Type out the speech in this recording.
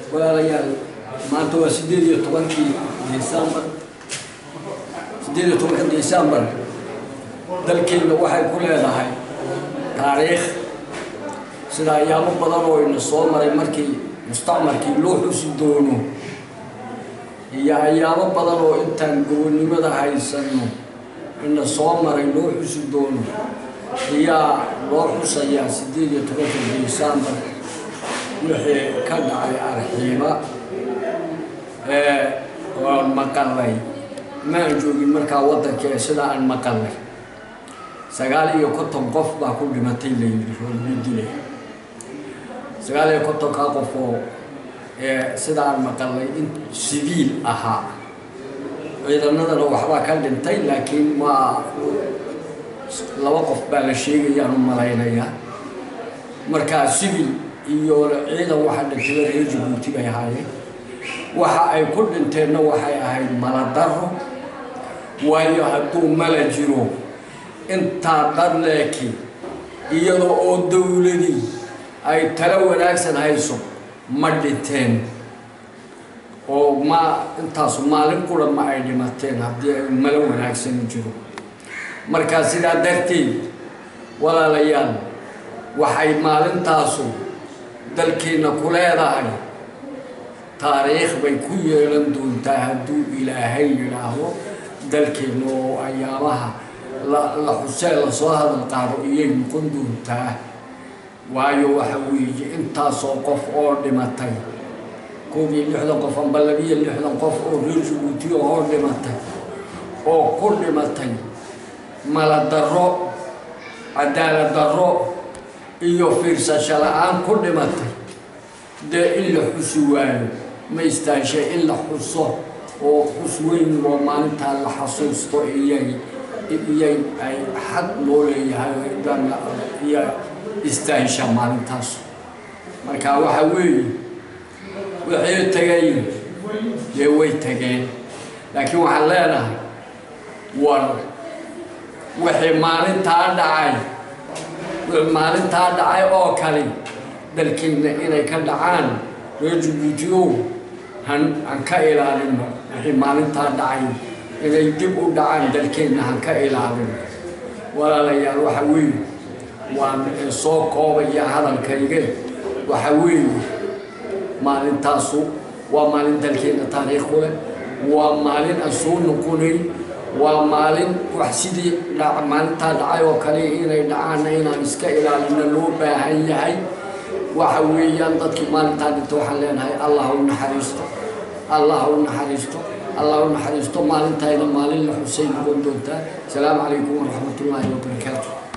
walaalayaal maanta waa sideed iyo tobankii desembar sideed iyo tobanka desembar dalkeenna waxay ku leedahay taariikh sida ayaamo badan oo ina soo maray markii mustacmarkii loo xusi doono iyo ayaamo badan oo intaan gobonnimada haysano ina soo maray loo xusi doono ayaa loo xusayaa sideed iyo tobanka desembar wixii ka dhacay arxiiba waan maqalay maan joogin markaa waddankee sida aan maqalay sagaal iyo konton qof baa ku dhimatay layidhi roolyo dile sagaal iyo kontonkaa qof oo sida aan maqalay in siviil ahaa ciidanadana waxbaa ka dhintay laakiin waa laba qof baa la sheegayaan u malaynayaa markaa civil iyo ciidan waxa dhintayba reer jabuuti bay ahaayeen waxa ay ku dhinteenna waxay ahayd maladaro waayo hadduu mala jiro intaa dharleeki iyadoo oo dowladii ay talo wanaagsan hayso ma dhinteen oo ma intaasu maalin qura ma ay dhimateen haddii ay malo wanaagsan jiro markaa sidaa darteed walaalayaal waxay maalintaasu dalkeenna ku leedahay taariikh bay ku yeelan doontaa hadduu ilaahay yidhaahdo dalkeenna oo ayaamaha la xusee lasoo hadal qaado iyay noqon doontaa waayo waxa weeye intaasoo qof oo dhimatay koob iyo lixdan qof amba labiyo lixdan qof oo reer jabuuti oo dhimatay oo ku dhimatay maladarro cadaalad darro iyo fiirsasho la-aan ku dhimatay dee in la xusi waayo ma istaanshe in la xuso oo xus weyn oo maalintaa la xasuusto iyay iyay ay xaq loo leeyahay iyo istaansha maalintaas marka waxa weeye wixii tagay dee way tageen laakiin waxaan leenahay war wixii maalintaa dhacay maalintaa dhacay oo kale dalkeenna inay ka dhacaan reer jabuutiyow han han ka ilaalino wixii maalintaa dhacay inay dib u dhacaan dalkeenna han ka ilaalino walaalayaal waxa weeye waan soo koobaya hadalkayge waxa weeye maalintaasu waa maalin dalkeenna taariikh ku leh waa maalin aan soo noqonayn waa maalin wax sidii maalintaa dhacay oo kale inay dhacaanna inaan iska ilaalino loo baahan yahay waxa weeyaan dadkii maalintaa dhinta waxaan leenahay allah u naxariisto allah u naxariisto allah u naxariisto maalintayna maalin la xusay noqon doontaa asalaamu calaykum waraxmat ullaahi wabarakaatu